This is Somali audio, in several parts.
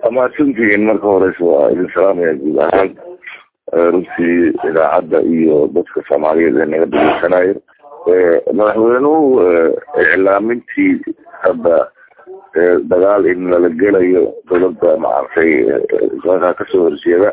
mahadsantihiin marka horeysa waa idin salaamaya guud ahaan runtii idaacadda iyo dadka soomaaliyeed ee naga dhageysanayo madaxweynuhu iclaamintii hadda dagaal in lala gelayo dowladda maaragtay dalka kasoo horjeeda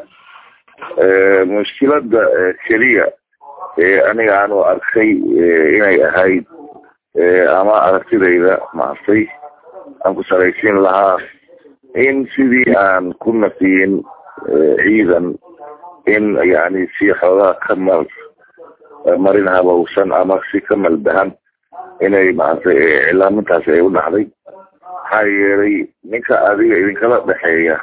mushkilada keliya ee aniga aanu arkay inay ahayd ama aragtidayda maaragtay aan ku saraysiin lahaa in sidii aan ku nafiyin ciidan in yani si xoogaa ka mal marin habowsan ama si ka maldahan inay maaragtay iclaamintaasi ay u dhacday maxaa yeelay ninka adiga idinkala dhexeeya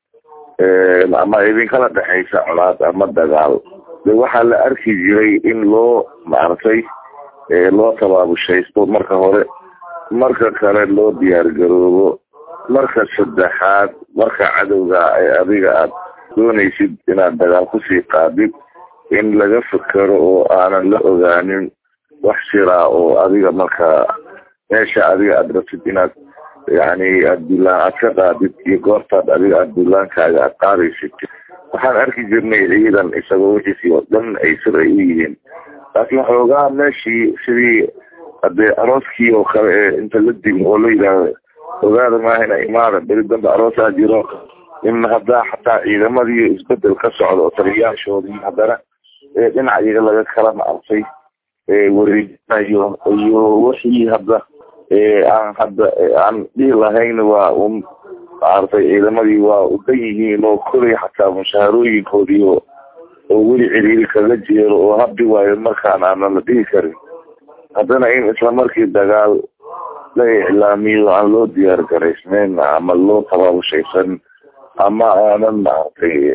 ama idinkala dhexaysa colaad ama dagaal de waxaa la arki jiray in loo maaragtay loo tabaabushaysto marka hore marka kale loo diyaargaroobo marka saddexaad marka cadowga ee adiga aad doonaysid inaad dagaal kusii qaadid in laga fekero oo aanan la ogaanin wax jiraa oo adiga marka meesha adiga aad rabtid inaad yani aad dulaan aad ka qaadid iyo goortaad adiga aad dulaankaaga aad qaadaysid waxaan arki jirnay ciidan isagoo wixiisii oo dhan ay sir ay u yihiin laakiin xoogaa meeshii sidii hadee arooskii oo kale ee inta la dimo oo la yidhaahdo ogaada maahina imaada beri dambe aroosaa jiro in haddaa xataa ciidamadii isbedel ka socdo oo taliyaashoodii haddana dhinac iyaga laga kala maartay wareejinayo iyo wixii hadda aan hadda aan dhihi lahayn waa un maaragtay ciidamadii waa udan yihiin oo kolay xataa mushaharooyinkoodii oo oo weli ciriiri kaga jeero oo habdi waayo markaan aanan la dhihi karin haddana in isla markii dagaal la iclaamiyo aan loo diyaar garaysnayn ama loo tabaabushaysan ama aanan maaragtay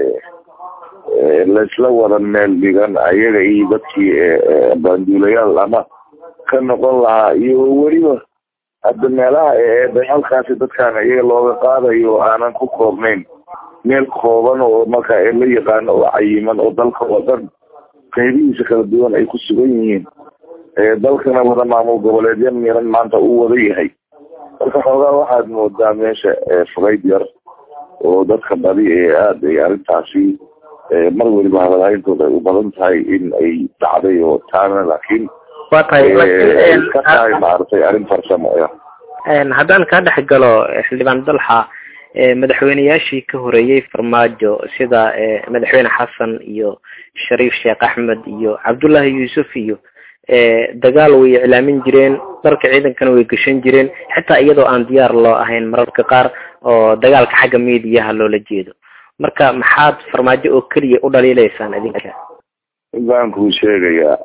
laisla wada meel dhigan ayaga iyo dadkii baanduulayaal ama ka noqon lahaa iyo weliba hadda meelaha ee dagaalkaasi dadkaan iyaga looga qaadayo oo aanan ku koobnayn meel kooban oo marka la yaqaano oo cayiman oo dalka oo dhan qaybihiisa kala duwan ay ku sugan yihiin dalkana wada maamul goboleedya miran maanta uu wada yahay marka xoogaa waxaad moodaa meesha fugayd yar oo dadka badi ee aada ay arrintaasi mar weliba hadalhayntooda ay u badan tahay in ay dhacday oo taana laakiin wa tahay ka tahay maaragtay arrin farsamo haddaan kaa dhex galo xildhibaan dalxa madaxweyneyaashii ka horeeyey farmaajo sida madaxweyne xasan iyo shariif sheekh axmed iyo cabdullaahi yuusuf iyo dagaal way iclaamin jireen dalka ciidankana way gashan jireen xitaa iyadoo aan diyaar loo ahayn mararka qaar oo dagaalka xagga mediaha loola jeedo marka maxaad farmaajo oo keliya u dhaliilaysaan idinka baan kuu sheegayaa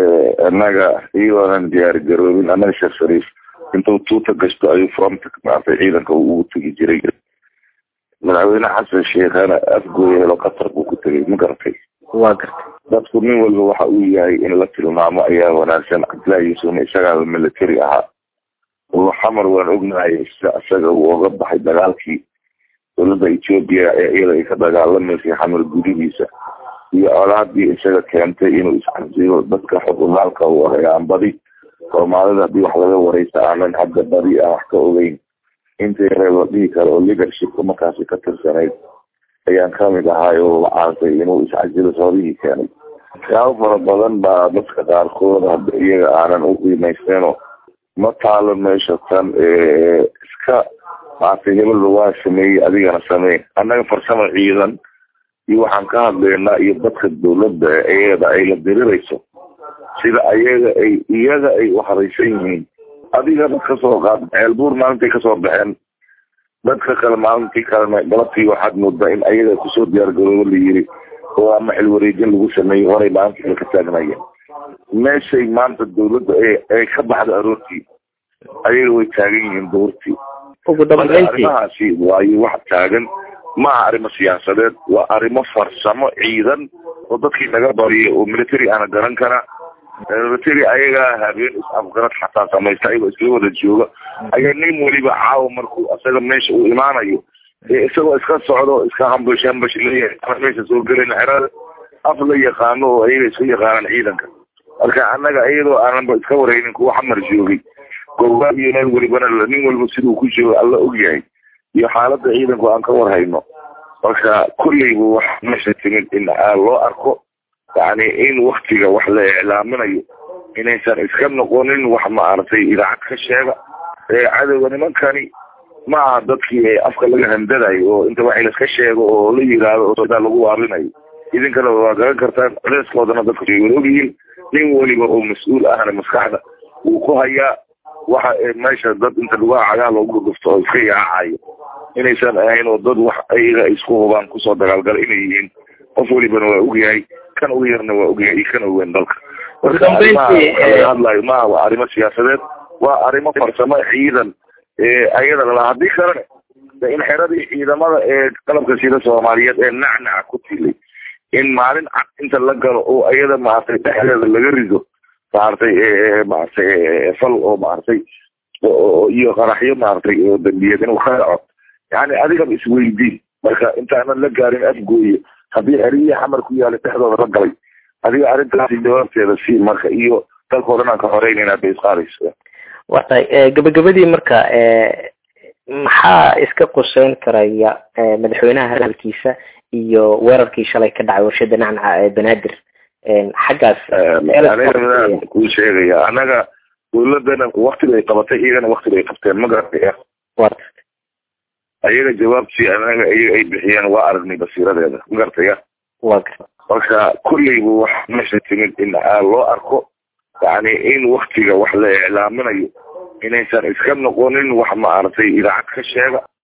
annaga iyagoonan diyaar garoobin annaga sheekh shariif intuu tuuta gashto ayuu fronta maartay ciidanka ugu tegi jiray madaxweyne xasan sheekhana afgooya helo qatar buu ku tegay ma garatay waa gartay dadku nin walba waxa uu yahay in la tilmaamo ayaa wanaagsan cabdillahi yuusufna isagaa military ahaa oo xamar waan ognahay sida isaga uu oga baxay dagaalkii dowladda etoobiya ee iyada ay ka dagaalamaysay xamar gudihiisa iyo colaadii isaga keentay inuu iscasiyo dadka xukumaalka uu ahayaan badi soomaalida haddii wax laga wareysa aanan hadda badi aan wax ka ogeyn intii reeb la dhihi karo oo leadershipka markaasi ka tirsanayd ayaan kamid ahay oo macaartay inuu iscasilo sababihii keenay waxyaabo fara badan baa dadka qaarkood hadda iyaga aanan u qiimaysteeno ma taalo meesha tan iska maartay hebelba waa sameeyey adigana sameyn annaga farsamo ciidan iyo waxaan ka hadlaynaa iyo dadka dawladda iyada ay la dirirayso sida ayaga ay iyaga ay u haraysan yihiin adigana kasoo qaad ceelbuur maalintay kasoo baxeen dadka kale maalintii kalena galabtii waxaad moodaa in ayaga kusoo diyaargaroobo la yiri oo ama xilwareejin lagu sameeyey horay maalintii ka taagnayeen meeshay maanta dawladda ay ka baxda aroortii ayaga way taagan yihiin duurtii ugu dambeyntii arrimahaasi waayo wax taagan maaha arrimo siyaasadeed waa arrimo farsamo ciidan oo dadkii naga bariyay oo military ana garan kara military ayagaa habeen is-afgarad xataa samaysta ayagoo isla wada jooga ayaa nin weliba caawa markuu isaga meesha uu imaanayo isagoo iska socdo iska hambash hambash leeyahay meesha soo gelin xerada af la yaqaano oo ayaga isku yaqaanaan ciidanka marka annaga iyadoo aananba iska wareynin kuwa xamar joogay goobaad iyo meel welibana nin walba siduu ku joogo alla ogyahay iyo xaaladda ciidanku aan ka warhayno marka kulleybu wax meesha timid in loo arko yani in waktiga wax la iclaaminayo inaysan iska noqonin wax maaragtay idaacad ka sheega cadowga nimankani ma aha dadkii afka laga handadayo oo inta wax laska sheego oo la yiraahdo oo sodaa lagu waarinayo idinkana waa garan kartaan culeeskoodana dadku way wada ogyihiin nin weliba oo mas-uul ahna maskaxda wuu ku hayaa waxa meesha dad inta lugaha cagaa loogu dhufto oo iska yaacayo inaysan ahayn oo dad wax ayaga isku hubaan kusoo dagaalgala inay yihiin qof welibana waa ogyahay kan ugu yarna waa ogyahay iyo kan ogeyn dalka marka arimaha hadlayo maaha waa arrimo siyaasadeed waa arrimo farsamo ciidan ayada lala haddii kalene in xeradii ciidamada ee qalabka sida soomaaliyeed ee nacnaca ku tilay in maalin cad inta la galo oo ayada maaragtay dhexdeeda laga rido maaragtay maaragtay fal oo maaragtay iyo qaraxyo maaragtay oo dambiyeed inuu ka dhaco yani adigaba isweydiin marka intaanan la gaarin afgooye haddii xeriyii xamar ku yaala dhexdooda la galay adiga arrintaasi jawaabteeda sii marka iyo dalkao dhan aan ka xoreynayna bay isqaadaysa wa tahay gabagabadii marka maxaa iska quseyn karaya madaxweynaha hadalkiisa iyo weerarkii shalay ka dhacay warshada nacnaca ee banaadir xaggaas aniga kuu sheegaya anaga dawladana waktiga ay qabatay iyagana waktiga ay qabteen ma garataya ayaga jawaabtii anaga iyaga ay bixiyeen waa aragnay basiiradeeda ma garataya wa marka kulleybu wax meesha timid in loo arko yani in waktiga wax la iclaaminayo inaysan iska noqonin wax maaragtay idaacad ka sheega